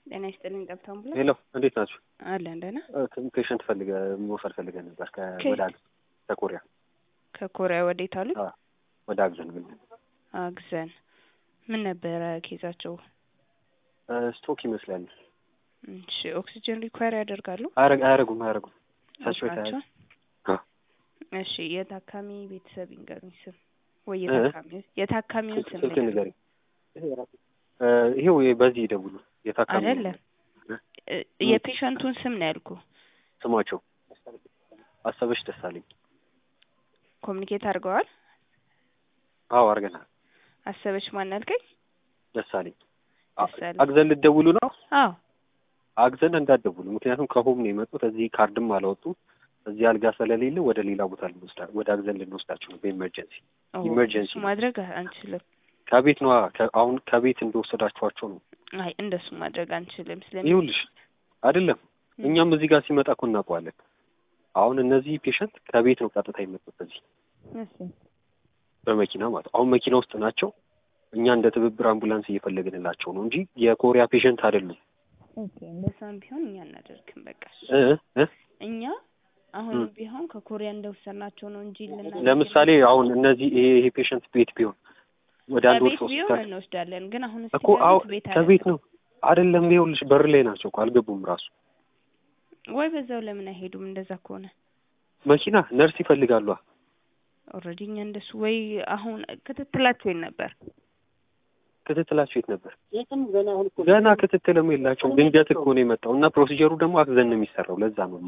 ጤና ይስጥልኝ ጠብታ አምቡላንስ ሄሎ እንዴት ናችሁ? አለን ደህና። ፔሸንት ፈልገ መውሰድ ፈልገ ነበር ከየት? ከወደ አግ ከኮሪያ ከኮሪያ ወዴት አሉ? አዎ፣ ወደ አግዘን ግን አግዘን ምን ነበረ ኬዛቸው? ስቶክ ይመስላል። እሺ ኦክሲጅን ሪኳየር ያደርጋሉ? አያረግ- አያረጉም አያረጉም ሳቸው ናቸው? አ እሺ የታካሚ ቤተሰብ ይንገሩኝ ስም ወይ እ? የታካሚ የታካሚውን ስም ስልክ ንገሩኝ። ንገሪኝ። እ፣ ይሄው በዚህ ደውሉ። የታካሚ አይደለም እ፣ የፔሸንቱን ስም ነው ያልኩ። ስማቸው አሰበሽ ደሳለኝ። ኮሚኒኬት አድርገዋል? አዎ አርገናል። አሰበች ማን ያልከኝ? ደሳለኝ አ- ደሳለኝ። አግዘን ልትደውሉ ነው? አዎ አግዘን እንዳትደውሉ፣ ምክንያቱም ከሆም ነው የመጡት። እዚህ ካርድም አላወጡም። እዚህ አልጋ ስለሌለ ወደ ሌላ ቦታ ልንወስዳ ወደ አግዘን ልንወስዳቸው ነው በኢመርጀንሲ ኦ፣ ኢመርጀንሲ እሱ ማድረግ አንችልም። ከቤት ነዋ። ከ- አሁን ከቤት እንደወሰዳችኋቸው ነው። አይ እንደሱ ማድረግ አንችልም። ስለሚ ይኸውልሽ አይደለም እኛም እዚህ ጋር ሲመጣ እኮ እናውቀዋለን። አሁን እነዚህ ፔሸንት ከቤት ነው ቀጥታ የመጡት እዚህ እሺ በመኪና ማለት አሁን መኪና ውስጥ ናቸው። እኛ እንደ ትብብር አምቡላንስ እየፈለግንላቸው ነው እንጂ የኮሪያ ፔሸንት አይደሉም። ኦኬ እንደዛም ቢሆን እኛ እናደርግም በቃ እ እ እኛ አሁን ም። ቢሆን ከኮሪያ እንደወሰድናቸው ነው እንጂ ልናደርግ ለምሳሌ አሁን እነዚህ ይሄ ይሄ ፔሸንት ቤት ቢሆን ወደ አንድ ወር ከቤት ሶስት ቢሆን እንወስዳለን። ግን አሁን እኮ አዎ ከቤት ነው አይደለም። ይኸውልሽ በር ላይ ናቸው እኮ አልገቡም ራሱ ወይ በዛው ለምን አይሄዱም? እንደዛ ከሆነ መኪና ነርስ ይፈልጋሉ። ኦልሬዲ እኛ እንደሱ ወይ አሁን ክትትላቸው የት ነበር? ክትትላቸው የት ነበር? ገና ክትትልም የላቸውም። ድንገት እኮ ነው የመጣው እና ፕሮሲጀሩ ደግሞ አግዘን ነው የሚሰራው። ለዛ ነውማ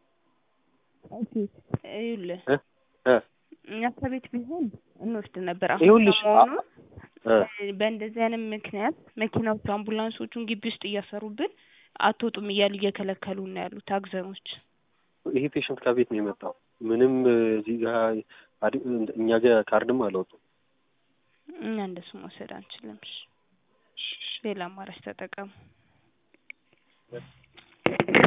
ይኸውልህ እ እ እኛ ከቤት ቢሆን እንወስድ ነበር። አሁን ይኸውልሽ ሰሞኑ እ በእንደዚህ አይነት ምክንያት መኪናዎቹ አምቡላንሶቹን ግቢ ውስጥ እያሰሩብን አትወጡም እያሉ እየከለከሉ ነው ያሉት አግዘኖች። ይሄ ፔሸንት ከቤት ነው የመጣው። ምንም እዚህ ጋር አድ- እኛ ጋር ካርድም አላወጡም። እኛ እንደሱ መውሰድ አንችልም። እሺ፣ ሌላ አማራጭ ተጠቀሙ።